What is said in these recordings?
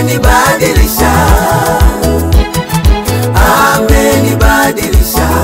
amenibadilisha, amenibadilisha,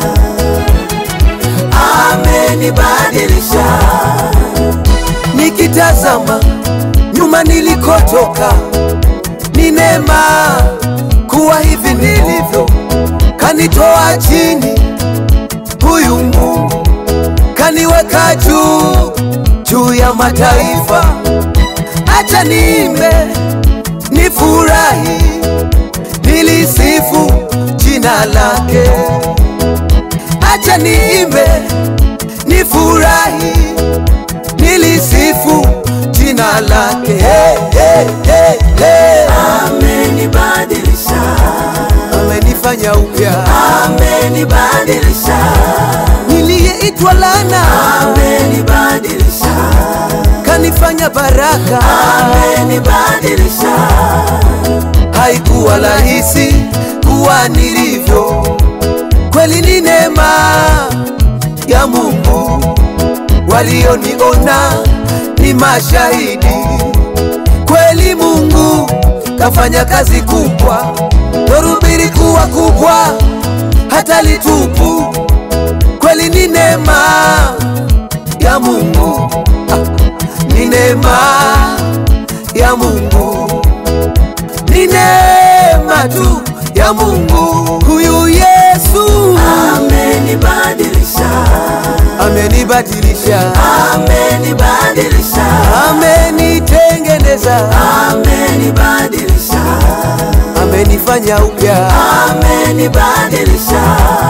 amenibadilisha. Nikitazama nyuma nilikotoka, ni neema kuwa hivi nilivyo, kanitoa chini, huyu Mungu kaniweka juu juu ya mataifa. Acha niimbe nifurahi, nilisifu jina lake. Acha niimbe nifurahi, nilisifu jina lake. Hey, hey, hey, hey. Amenibadilisha, amenifanya upya, amenibadilisha. Niliyeitwa lana, amenibadilisha, kanifanya baraka, amenibadilisha. Haikuwa rahisi kuwa nilivyo, kweli ni neema ya Mungu. Walioniona ni mashahidi, kweli Mungu kafanya kazi kubwa, dhoruba kuwa kubwa hata litupu, kweli ni neema ya Mungu, ah, ni neema ya Mungu, ni neema tu ya Mungu. Huyu Yesu amenibadilisha, amenibadilisha, amenibadilisha, amenitengeneza, amenibadilisha, amenifanya upya, amenibadilisha.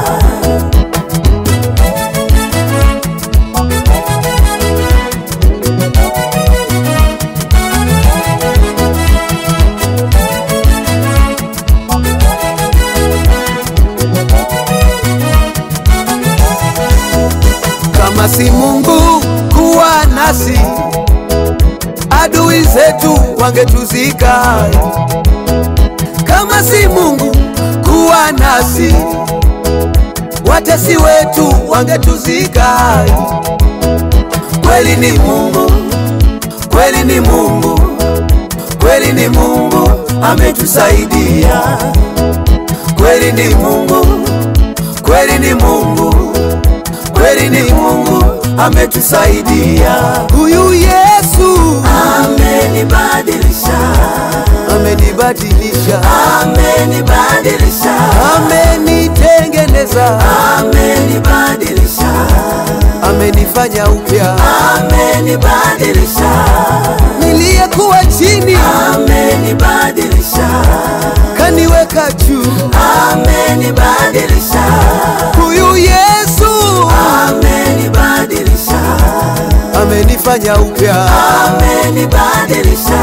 Kama si Mungu kuwa nasi, adui zetu wangetuzika. Kama si Mungu kuwa nasi, watesi wetu wangetuzika. Kweli ni Mungu, kweli ni Mungu, kweli ni Mungu ametusaidia. Kweli ni Mungu, kweli ni Mungu kweli ni Mungu ametusaidia. Huyu Yesu amenibadilisha, amenibadilisha, amenibadilisha, amenitengeneza, amenibadilisha, amenifanya upya, amenibadilisha. Niliyekuwa chini, amenibadilisha, kaniweka juu, amenibadilisha. Huyu Yesu amenibadilisha, amenifanya upya, amenibadilisha.